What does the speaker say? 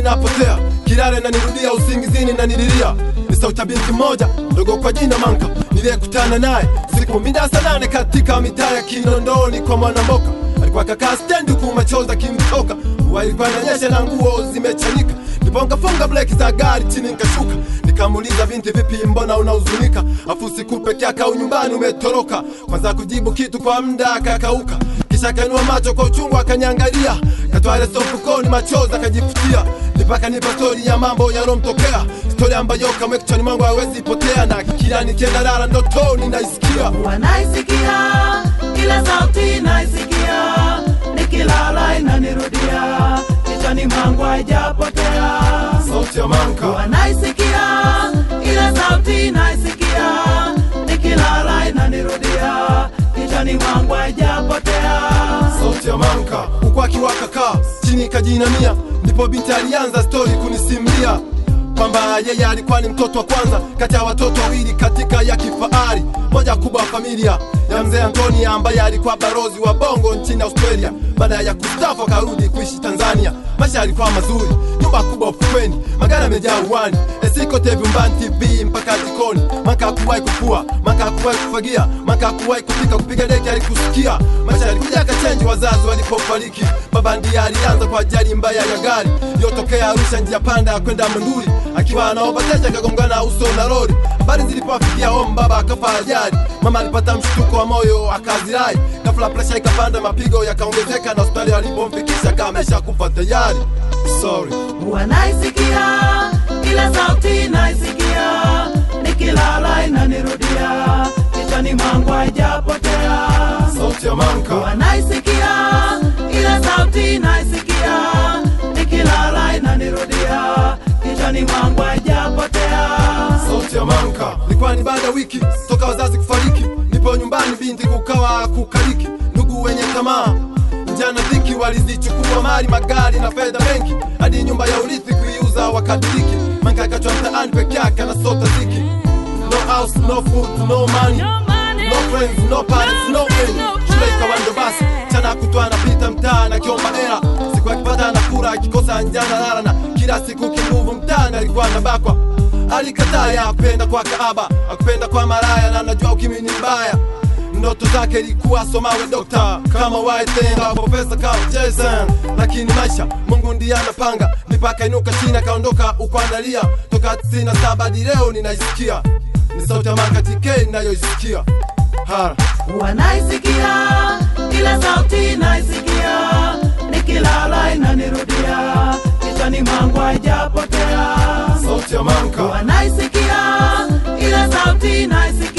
inapotea kilale na nirudia usingizini na nililia ni sauti ya binti moja ndogo kwa jina Manka niliyekutana naye siku minda saa nane katika mitaa ya Kinondoni kwa Mwanamboka. Alikuwa kakaa stendi huku machozi akimtoka, mvua ilikuwa inanyesha na nguo zimechanika. Ndipo nikafunga breki za gari chini nikashuka, nikamuuliza binti, vipi, mbona unahuzunika? Afu siku peke yake au nyumbani umetoroka? Kwanza kujibu kitu kwa muda akakauka, kisha akainua macho kwa uchungu akanyangalia, katoa ile sofu koni, machozi akajifutia, nipaka nipa stori ya mambo yalomtokea, stori ambayo kamwe kichwani mwangu hawezi potea, na kila nikienda lala ndotoni naisikia wanaisikia kila sauti naisikia nikilala inanirudia kichwani mwangu haijapotea sauti ya Manka. wanaisikia ile sauti naisikia nikilala inanirudia kichwani mwangu haijapotea sauti ya Manka huku akiwa kakaa chini kajinamia, ndipo binti alianza stori kunisimulia kwamba yeye alikuwa ni mtoto wa kwanza kati ya watoto wawili katika ya kifahari moja kubwa familia ya mzee Antoni ambaye alikuwa barozi wa bongo nchini Australia. Baada ya kustafu akarudi kuishi Tanzania. Maisha yalikuwa mazuri, nyumba kubwa ufukweni, magari yamejaa uwani, esikote vyumbani, TV mpaka jikoni. Maka hakuwahi kufua, maka hakuwahi kufagia, maka hakuwahi kupika, kupiga deki alikusikia. Maisha yalikuja akachenji wazazi walipofariki. Baba ndiye alianza kwa ajali mbaya ya gari iliyotokea Arusha, njia panda ya kwenda Monduli, akiwa anaovatesha akagongana uso na lori. Habari zilipowafikia home, baba akafa ajali, mama alipata mshtuko wa moyo akazirai. Ghafla presha ikapanda, mapigo yakaongezeka, na hospitali walipomfikisha kamesha kufa tayari. Sorry. wanaisikia kila sauti naisikia nikilala inanirudia kichwani mwangu haijapotea Sauti ya Manka. wanaisikia ile sauti naisikia nikilala inanirudia kichwani mwangu haijapotea sauti ya Manka. Ilikuwa ni baada ya wiki toka wazazi kufariki, nipo nyumbani, binti kukawa kukaliki, ndugu wenye tamaa njana dhiki walizichukua mali, magari na fedha benki, hadi nyumba ya urithi kuiuza wakadiriki. Manka akachwa mtaani peke yake anasota ziki, no house, no food, no money, no friends, no parents, no end. Shule ikawa ndo basi, chana kutwa anapita mtaa akiomba hela, siku akipata anakula, akikosa njana lala, na kila siku kinguvu mtaani alikuwa anabakwa alikataa ya kupenda kwa kaaba akupenda kwa maraya na najua ukimwi ni mbaya ndoto zake ilikuwa somawe dokta kama waitenga profesa kama Jason lakini maisha Mungu ndiye anapanga mipaka inuka chini akaondoka ukuandalia toka 97 hadi leo ninaisikia ni sauti ya Manka TK ninayoisikia hara wanaisikia ile sauti naisikia nikilala inanirudia kichwani mwangu haijapotea sauti ya Manka wanaisikia ile sauti naisikia